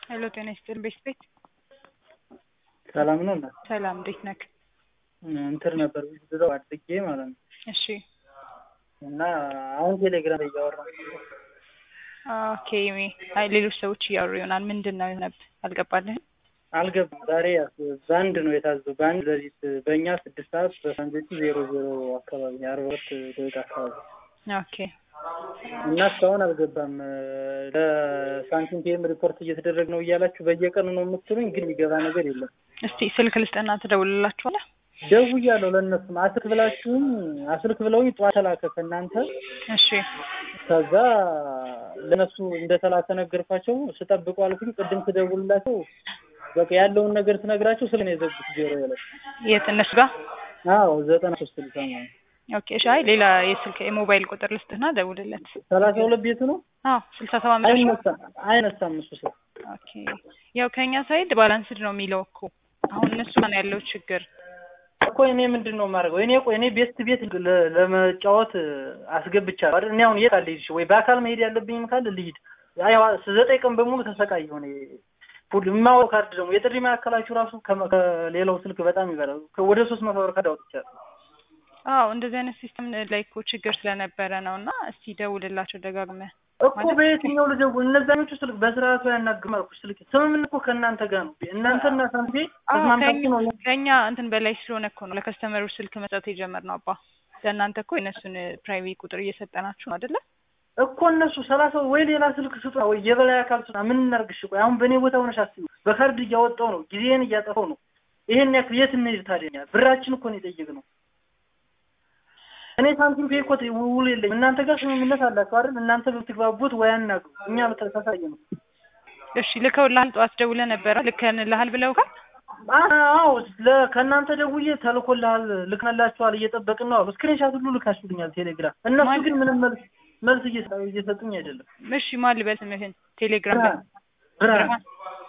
ሄሎ ጤና ይስጥልኝ ቤት ቤት ሰላም ነው እና ሰላም እንዴት ነክ? እንትን ነበር ብለው አድርጌ ማለት ነው እሺ እና አሁን ቴሌግራም ላይ እያወራ ኦኬ አይ ሌሎች ሰዎች እያወሩ ይሆናል ምንድን ነው የሆነብህ አልገባልህም አልገባም። ዛሬ በአንድ ነው የታዘው በአንድ ሌሊት በእኛ ስድስት ሰዓት በፈረንጆቹ ዜሮ ዜሮ አካባቢ አርባ ሁለት ደቂቃ አካባቢ ኦኬ እና እስካሁን አልገባም። ለሳንቲም ፒኤም ሪፖርት እየተደረገ ነው እያላችሁ በየቀኑ ነው የምትሉኝ፣ ግን የሚገባ ነገር የለም። እስቲ ስልክ ልስጥና ትደውልላችኋለህ ደውያለሁ ለእነሱም አስልክ ብላችሁም አስልክ ብለውኝ ጠዋት ተላከ ከእናንተ እሺ ከዛ ለእነሱ እንደተላከ ነገርኳቸው። ስጠብቁ አልኩኝ። ቅድም ስደውልላቸው በቃ ያለውን ነገር ስነግራቸው ስለ ነው የዘጉት ጆሮ ላይ የት እነሱ ጋር አዎ ዘጠና ሶስት ልሳ ማለት ኦኬ እሺ አይ ሌላ የስልክ የሞባይል ቁጥር ልስጥና ደውልለት ሰላሳ ሁለት ቤቱ ነው አዎ ስልሳ ሰባት መጨረሻ አይነሳም አይነሳም እሱ ስል ኦኬ ያው ከኛ ሳይድ ባላንስድ ነው የሚለው እኮ አሁን እነሱ ጋር ነው ያለው ችግር እኮ እኔ ምንድን ነው የማደርገው? እኔ ቆይ እኔ ቤት ቤት ለ- ለመጫወት አስገብቻለሁ አይደል? እኔ አሁን የት አለ ሄድሽ ወይ በአካል መሄድ ያለብኝም ካለ ልሂድ። አይ ዘጠኝ ቀን በሙሉ ተሰቃየሁ እኔ። ሁሉ የማወቅ ካርድ ደግሞ የጥሪ ማዕከላችሁ ራሱ ከመ- ከሌላው ስልክ በጣም ይበላል። ወደ ሶስት መቶ ብር ካርድ አውጥቻለሁ። አዎ እንደዚህ አይነት ሲስተም ላይ እኮ ችግር ስለነበረ ነው እና እስቲ ደውልላቸው ደጋግመህ እኮ በየትኛው ልደውል? እነዛኞቹ ስልክ በስርዓቱ ያናግም አልኩሽ። ስልክ ስምምነት እኮ ከእናንተ ጋር ነው። እናንተና ሳንቴ አዎ ተስማምታችሁ ነው ከኛ- ከኛ እንትን በላይ ስለሆነ እኮ ነው ለከስተመሮች ስልክ መስጠት የጀመርነው አባ ለእናንተ እኮ የእነሱን ፕራይቬት ቁጥር እየሰጠናችሁ ነው አይደለ እኮ እነሱ ሰላሳ ወይ ሌላ ስልክ ስጡ ወይ የበላይ አካል ስጡ። ምን እናርግሽ? ቆይ አሁን በእኔ ቦታ ሆነሽ አስቢ። በካርድ እያወጣው ነው፣ ጊዜን እያጠፋው ነው። ይሄን ያክል የት እንሂድ ታዲያ? እኛ ብራችን እኮ ነው የጠየቅነው። እኔ ሳንቲም ፔ እኮ ውል የለኝም። እናንተ ጋር ስምምነት አላችሁ አይደል? እናንተ ብትግባቡት ወይ አናግሩ። እኛ ተሳሳየ ነው። እሺ ልከውልሃል ጠዋት ደውለህ ነበረ ልከንልሃል ብለውካል አዎ ለ- ከእናንተ ደውዬ ተልኮልሃል፣ ልክነላችኋል፣ እየጠበቅን ነው አሉ። ስክሪንሻት ሁሉ ልካችሁልኛል ቴሌግራም። እነሱ ማን- ግን ምንም መልስ መልስ እየሰ- እየሰጡኝ አይደለም። እሺ ማን ልበል ስምህን ቴሌግራም ላይ ብርሃን ብርሃን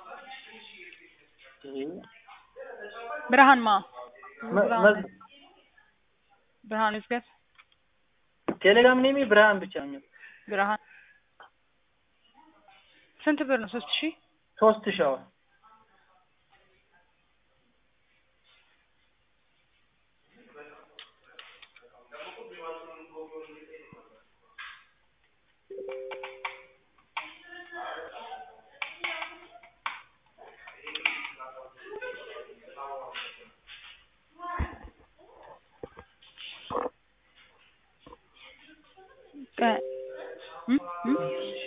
ብርሃን ማ መ- መ- ብርሃን ይዝገብ ቴሌግራም ኔሜ ብርሃን ብቻ ነው። ብርሃን ስንት ብር ነው ሶስት ሺህ ሶስት ሻዋ ቀ- እም? እም?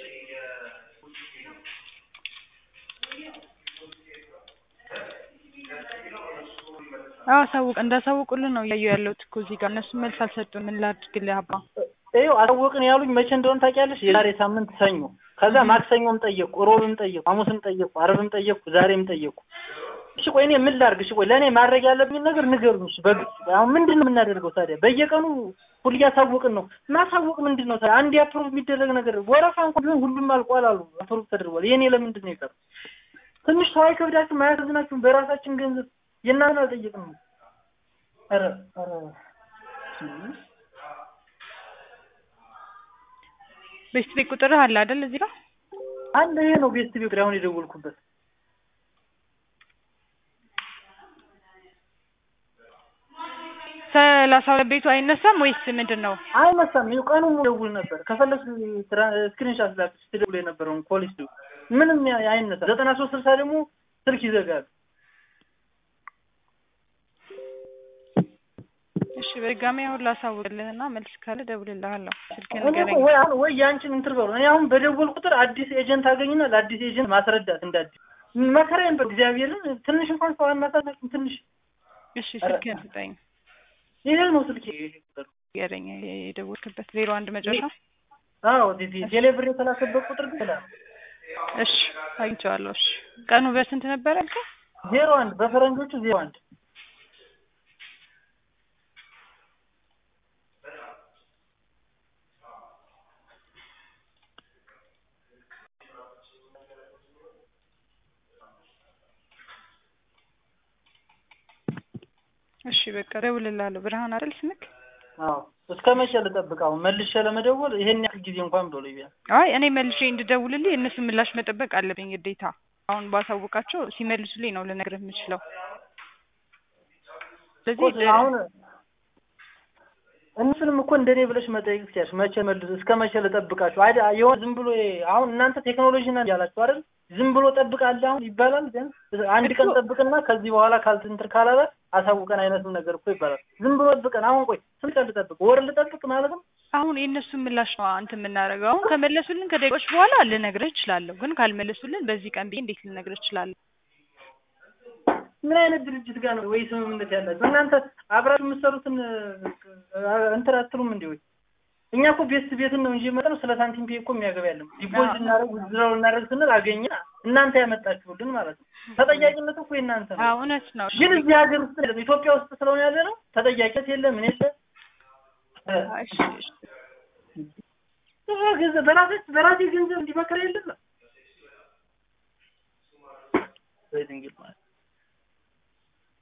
አዎ አሳውቅ እንዳሳውቁልን ነው እያየሁ ያለሁት እኮ እዚህ ጋር እነሱ መልስ አልሰጡን ምን ላድርግልህ አባ ይኸው አሳወቅን ያሉኝ መቼ እንደሆነ ታውቂያለሽ? የዛሬ ሳምንት ሰኞ። ከዛ ማክሰኞም ጠየቅኩ፣ ሮብም ጠየቅኩ፣ ሐሙስም ጠየቅኩ፣ ዓርብም ጠየቅኩ፣ ዛሬም ጠየቅኩ። እሺ ቆይ እኔ ምን ላድርግ? እሺ ቆይ ለእኔ ማድረግ ያለብኝ ነገር ንገሩኝ። እሺ በግልጽ ቆይ አሁን ምንድን ነው የምናደርገው ታዲያ? በየቀኑ ሁሉ እያሳወቅን ነው። ማሳወቅ ምንድን ነው ታዲያ? አንድ አፕሮቭ የሚደረግ ነገር ወረፋ እንኳን ቢሆን ሁሉም አልቋል አሉ፣ አፕሮቭ ተደርጓል። የእኔ ለምንድን ነው የቀረው? ትንሽ ሰው አይከብዳችሁም? አያሳዝናችሁም? በራሳችን ገንዘብ የእናንተን አልጠየቅንም። ኧረ ኧረ ቤት ቤት ቁጥርህ አለ አይደል እዚህ ጋር አለ ይሄ ነው ቤስት ቤት አሁን የደወልኩበት ሰላሳ ሁለት ቤቱ አይነሳም ወይስ ምንድን ነው አይመሳም። ይኸው ቀኑ ሙሉ ደውል ነበር። ከፈለግ ስክሪንሻት ላክ ስትደውል የነበረውን ፖሊስ ደውል ምንም ያ- አይነሳም። ዘጠና ሶስት ስልሳ ደግሞ ስልክ ይዘጋል። እሺ በድጋሚ አሁን ላሳውቅልህና መልስ ካለ እደውልልሃለሁ ስልክህን እኔ እኮ ንገረኝ ወይ አሁን ወይ ያንቺን እንትን በሉ። እኔ አሁን በደወል ቁጥር አዲስ ኤጀንት አገኝና ለአዲስ ኤጀንት ማስረዳት እንደ አዲስ መከራዬን በ እግዚአብሔርን ትንሽ እንኳን ሰው አናሳናችም። ትንሽ እሺ ስልክህን ስጠኝ ይሄ ነው ስልክ ይሄ ቁጥር ንገረኝ የደወልክበት ዜሮ አንድ መጨረሻ አዎ ቴ- ቴሌብር የተላከበት ቁጥር ግን ይላል እሺ አግኝቼዋለሁ እሺ ቀኑ በስንት ነበረ ያልከኝ ዜሮ አንድ በፈረንጆቹ ዜሮ አንድ እሺ በቃ እደውልልሃለሁ ብርሃን አይደል ስምክ አዎ እስከ መቼ ልጠብቅ? አሁን መልሼ ለመደወል ይሄን ያክል ጊዜ እንኳን ብሎ ቢያንስ አይ እኔ መልሼ እንድደውልልህ የእነሱን ምላሽ መጠበቅ አለብኝ ግዴታ አሁን ባሳውቃቸው ሲመልሱልኝ ነው ልነግርህ የምችለው። እኮ ስለዚህ አሁን እነሱንም እኮ እንደኔ ብለሽ መጠየቅ ትችያለሽ። መቼ መልሱ እስከ መቼ ልጠብቃችሁ? አይደ የሆነ ዝም ብሎ አሁን እናንተ ቴክኖሎጂ ነን ያላችሁ አይደል? ዝም ብሎ ጠብቃለህ አሁን ይባላል። ግን አንድ ቀን ጠብቅና ከዚህ በኋላ ካልትንትር ካላለ አሳውቀን አይነትም ነገር እኮ ይባላል። ዝም ብሎ ጠብቀን አሁን ቆይ ስንት ቀን ልጠብቅ? ወር ልጠብቅ ማለት ነው? አሁን የእነሱን ምላሽ ነው እንትን የምናደርገው። አሁን ከመለሱልን ከደቂቃዎች በኋላ ልነግርህ እችላለሁ። ግን ካልመለሱልን በዚህ ቀን ብዬ እንዴት ልነግርህ እችላለሁ? ምን አይነት ድርጅት ጋር ነው ወይ ስምምነት ያላችሁ እናንተ? አብራችሁ የምትሰሩትን እንትን አትሉም እንዴ? ወይ እኛ እኮ ቤት ቤትን ነው እንጂ የመጣነው ስለ ሳንቲም ፔ እኮ የሚያገባ ያለም ዲፖዚት እናደርግ ውዝድራው እናደርግ ስንል አገኘ እናንተ ያመጣችሁልን ማለት ነው። ተጠያቂነት እኮ የእናንተ ነው። አዎ እውነት ነው። ግን እዚህ ሀገር ውስጥ አይደለም ኢትዮጵያ ውስጥ ስለሆነ ያለ ነው ተጠያቂነት የለ ምን የለ እሺ እሺ ገንዘብ በራሴ በራሴ ገንዘብ እንዲመከር የለም ነው ድንግል ማለት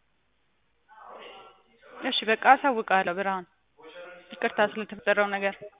እሺ በቃ አሳውቃለሁ ብርሃን። ይቅርታ ስለተፈጠረው ነገር